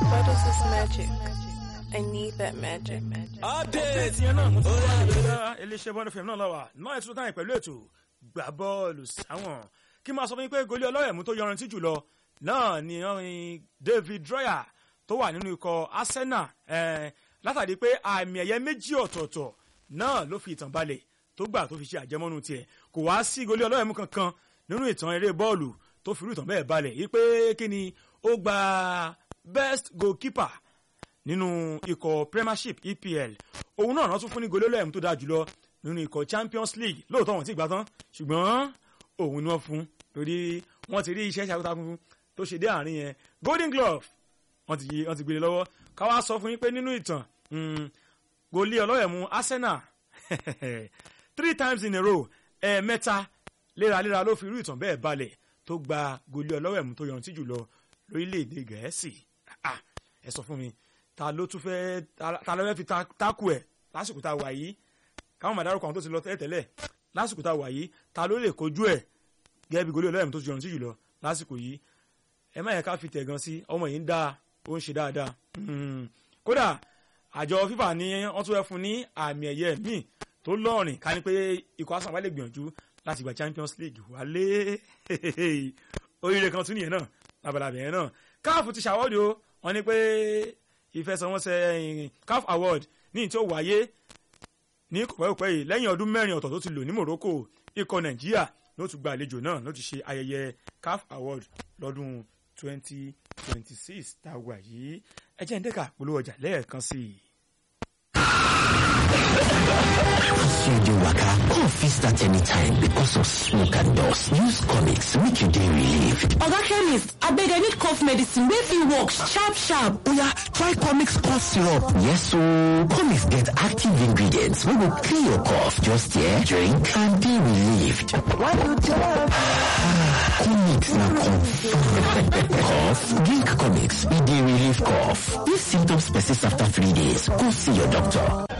What is this magic? I need that magic. update yẹn náà mo ti wá ìgbéga iléeṣẹ́ bọ́ọ̀lù fm náà lọ́wọ́ náà ètò táyìn pẹ̀lú ètò gbà bọ́ọ̀lù sáwọn kí máa sọ fún yín pé goli ọlọ́yẹ̀mú tó yọrantí jùlọ náà ni ọrin david droyer tó wà nínú ikọ̀ arsenal eh, látàrí pé àmì ẹ̀yẹ méjì ọ̀tọ̀ọ̀tọ̀ náà ló fi ìtàn balẹ̀ tó gbà tó fi ṣe àjẹmọ́nú tiẹ̀ kò wá sí goli ọlọ́yẹ̀mú kankan nínú ìtàn eré bọ́ọ̀lù tó fi irú ìtàn bẹ́ẹ̀ balẹ̀ yìí pé kí ni ó gba best goalkeeper nínú ikọ̀ premiership epl òun náà rántún fún ní golólẹ́yìn tó dáa jùlọ nínú ikọ̀ champions league lóòótọ́ wọn ti gbà tán ṣùgbọ́n òun ni wọ́n fún torí wọ́n ti rí iṣẹ́ ṣàkóso tó ṣe dé àárín yẹn golden glove wọ́n ti wọ́n ti gbélé lọ́wọ́ káwá sọ fún yín pé nínú ìtàn goli ọlọ́yẹ̀mú arsenal three times in a row ẹ̀ẹ̀mẹ́ta léraléra ló fi irú ìtàn bẹ́ẹ̀ balẹ̀ tó gba goli ọlọ́yẹ̀mú tó yọrantí jùlọ lórílẹ̀‐èdè gẹ̀ẹ́sì ẹ sọ fún mi ta ló tún fẹ́ ta ló fẹ́ fi tákù ẹ̀ lásìkò tá a wà yìí káwọn màdárò kan tó ti lọ tẹ́lẹ̀tẹ́lẹ̀ lásìkò tá a wà yìí ta ló lè kojú ẹ̀ gẹ́gẹ́ bí goli ọlọ́yẹ̀mú tó ti yọrantí jùlọ lásìkò yìí ẹ má yẹ ká fi tẹ̀gàn sí ọmọ yìí ń dá ó ń ṣe dáadáa kódà àjọ fífà ní wọ́n tún fẹ́ fún ní àmì ẹ̀yẹ míì tó lọ́ọ̀rìn ká ní pé ikọ̀ asan wálé gbìyànjú láti gba champions league wálé oríire kan tún nìyẹn náà labalábẹ̀ yẹn náà káàfù ti ṣàwọ́dì o wọ́n ní pé ìfẹsẹ̀wọnsẹ̀ caf award ní tí ó wáyé ní kòpẹ́kòpẹ́ yìí lẹ́yìn ọdún mẹ́rin ọ̀tọ̀ tó ti lò ní morocco ikọ̀ nàìjíríà ló tún gba àlejò náà ló ti ṣe ayẹyẹ caf award lọ́dún twenty twenty six tá a wà yìí ẹ jẹ́ ń dẹ́ka polówó ọjà lẹ́ẹ̀kan sí i. you dey waka cough fit start anytime because of smoke and dust use comics make you dey relieved oga chemist abeg i need cough medicine wey fit work sharp sharp oya try comics cough syrup yes ooo comics get active ingredients wey go clear your cough just here drink and dey relieved comics na confirm cough drink comics e dey relieve cough if symptoms persist after three days go see your doctor